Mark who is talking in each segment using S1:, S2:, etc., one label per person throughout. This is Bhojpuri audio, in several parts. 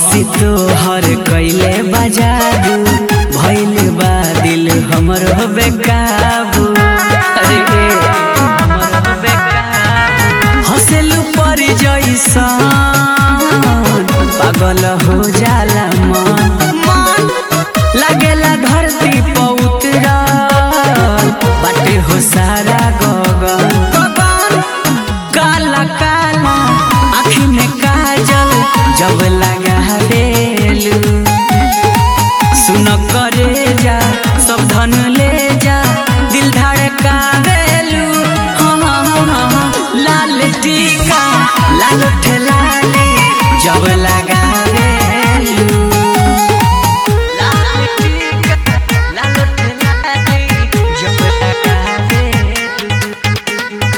S1: हंसी तोहर कैले बजादू भइल बा दिल हमर बेकाबू अरे हमर बेकाबू हंसेलू पर जैसन पागल हो जाला मन लागेला धरती पर उतरल बाटे हो सारा गगन काला काला आँखी में काजल जब लगा बेलू सुन करे जा सब धन ले जा दिल धड़का बेलू हाँ हाँ हाँ हाँ लाल टीका लाल ठेलाली जब लगा बेलू लाल टीका लाल ठेलाली जब लगा बेलू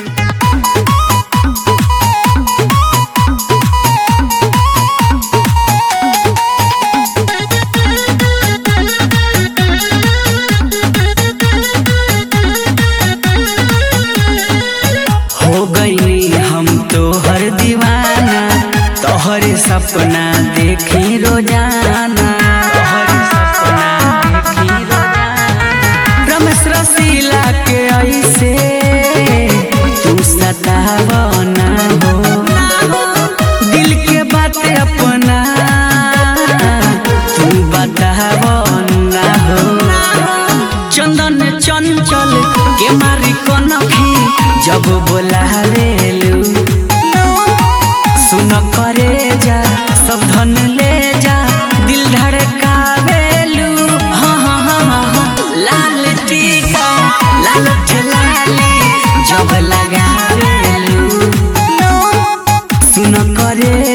S1: हो गई हम तो हर दीवाना तोहर सपना देखी रोजाना तोहर सपना देखी रोजाना रमेश रसीला के ऐसे तू सतावना हो दिल के बात अपना तू बतावना हो चंदन चंचल के मारी कनखी जब बोलावेलू सुन करे जा सब धन ले जा दिल धड़कावेलू हाँ हाँ हाँ हाँ हाँ लाल टीका लाल ठेलाली जब लगावेलू सुन करे